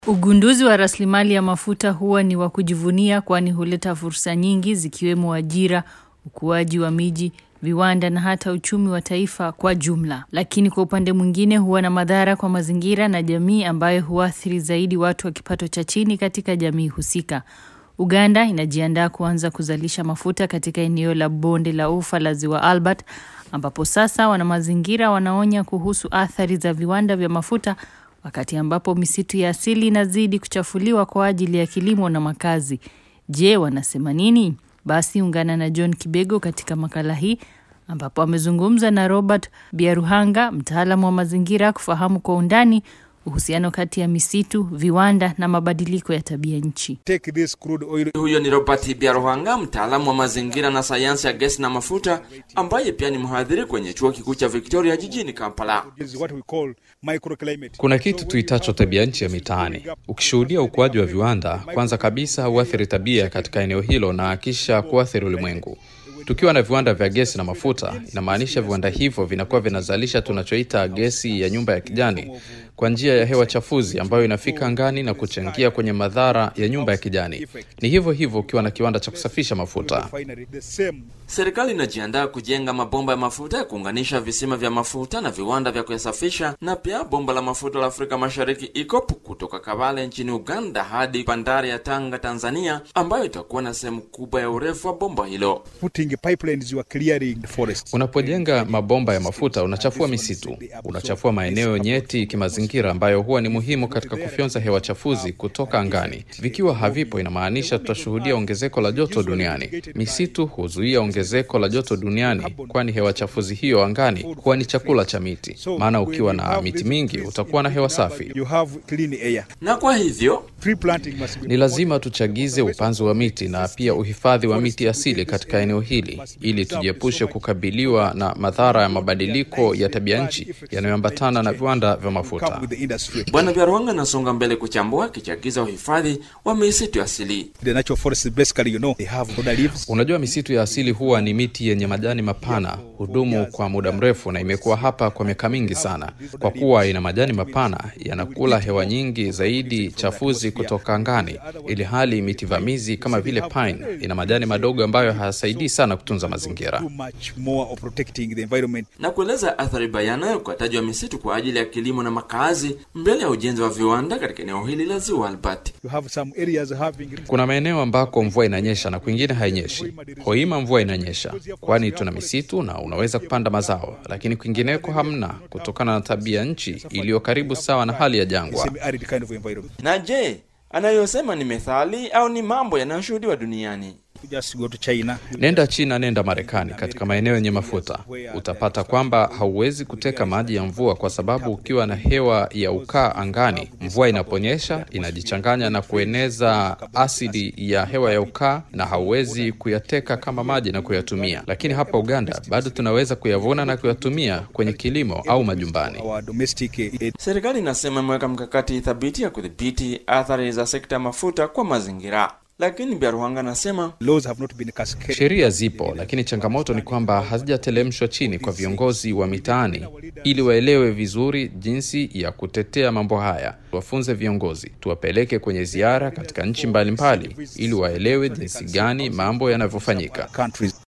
Ugunduzi wa rasilimali ya mafuta huwa ni wa kujivunia kwani huleta fursa nyingi zikiwemo ajira, ukuaji wa miji, viwanda na hata uchumi wa taifa kwa jumla. Lakini kwa upande mwingine huwa na madhara kwa mazingira na jamii ambayo huathiri zaidi watu wa kipato cha chini katika jamii husika. Uganda inajiandaa kuanza kuzalisha mafuta katika eneo la bonde la ufa la Ziwa Albert ambapo sasa wana mazingira wanaonya kuhusu athari za viwanda vya mafuta wakati ambapo misitu ya asili inazidi kuchafuliwa kwa ajili ya kilimo na makazi. Je, wanasema nini? Basi ungana na John Kibego katika makala hii ambapo amezungumza na Robert Biaruhanga, mtaalamu wa mazingira, kufahamu kwa undani uhusiano kati ya misitu, viwanda na mabadiliko ya tabia nchi. take this crude oil Huyo ni Robert Biaruhanga, mtaalamu wa mazingira na sayansi ya gesi na mafuta, ambaye pia ni mhadhiri kwenye chuo kikuu cha Victoria jijini Kampala. is what we call microclimate. Kuna kitu tuitacho tabia nchi ya mitaani. Ukishuhudia ukuaji wa viwanda, kwanza kabisa huathiri tabia katika eneo hilo na kisha kuathiri ulimwengu. Tukiwa na viwanda vya gesi na mafuta, inamaanisha viwanda hivyo vinakuwa vinazalisha tunachoita gesi ya nyumba ya kijani kwa njia ya hewa chafuzi ambayo inafika angani na kuchangia kwenye madhara ya nyumba ya kijani. Ni hivyo hivyo ukiwa na kiwanda cha kusafisha mafuta. Refinery, the same Serikali inajiandaa kujenga mabomba ya mafuta ya kuunganisha visima vya mafuta na viwanda vya kuyasafisha, na pia bomba la mafuta la Afrika Mashariki ICOP kutoka Kabale nchini Uganda hadi bandari ya Tanga, Tanzania, ambayo itakuwa na sehemu kubwa ya urefu wa bomba hilo. putting pipelines you are clearing the forest. Unapojenga mabomba ya mafuta unachafua misitu, unachafua maeneo nyeti kimazingira ambayo huwa ni muhimu katika kufyonza hewa chafuzi kutoka angani. Vikiwa havipo, inamaanisha tutashuhudia ongezeko la joto duniani. Misitu huzuia ongezeko la joto duniani, kwani hewa chafuzi hiyo angani huwa ni chakula cha miti. Maana ukiwa na miti mingi utakuwa na hewa safi. You have clean air. Na kwa hivyo Tree planting must be Ni lazima tuchagize upanzi wa miti na pia uhifadhi wa miti asili katika eneo hili ili tujiepushe kukabiliwa na madhara ya mabadiliko ya tabia nchi yanayoambatana na viwanda vya come mafuta. with the industry. Bwana Biaruhanga anasonga mbele kuchambua akichagiza uhifadhi wa misitu asili. The natural forests basically, you know, they have broader leaves. Unajua, misitu ya asili huwa ni miti yenye majani mapana, hudumu kwa muda mrefu na imekuwa hapa kwa miaka mingi sana. Kwa kuwa ina majani mapana, yanakula hewa nyingi zaidi chafuzi kutoka angani, ili hali miti vamizi kama vile pine ina majani madogo ambayo hayasaidii sana kutunza mazingira. Too much more of protecting the environment. na kueleza athari bayana ya ukataji wa misitu kwa ajili ya kilimo na makazi mbele ya ujenzi wa viwanda katika eneo hili la Ziwa Albert. You have some areas having Kuna maeneo ambako mvua inanyesha na kwingine hainyeshi. Hoima mvua inanyesha, kwani tuna misitu na unaweza kupanda mazao, lakini kwingineko hamna, kutokana na tabia nchi iliyo karibu sawa na hali ya jangwa. semi-arid kind of environment. Na je, anayosema ni methali au ni mambo yanayoshuhudiwa duniani? You just go to China. Nenda China, nenda Marekani, katika maeneo yenye mafuta utapata kwamba hauwezi kuteka maji ya mvua, kwa sababu ukiwa na hewa ya ukaa angani, mvua inaponyesha inajichanganya na kueneza asidi ya hewa ya ukaa, na hauwezi kuyateka kama maji na kuyatumia. Lakini hapa Uganda bado tunaweza kuyavuna na kuyatumia kwenye kilimo au majumbani. Our domestic uh, Serikali inasema imeweka mkakati thabiti ya kudhibiti athari za sekta ya mafuta kwa mazingira, lakini Biaruhanga anasema laws have not been cascaded. Sheria zipo, lakini changamoto ni kwamba hazijatelemshwa chini kwa viongozi wa mitaani ili waelewe vizuri jinsi ya kutetea mambo haya. Tuwafunze viongozi, tuwapeleke kwenye ziara katika nchi mbalimbali ili waelewe jinsi gani mambo yanavyofanyika. countries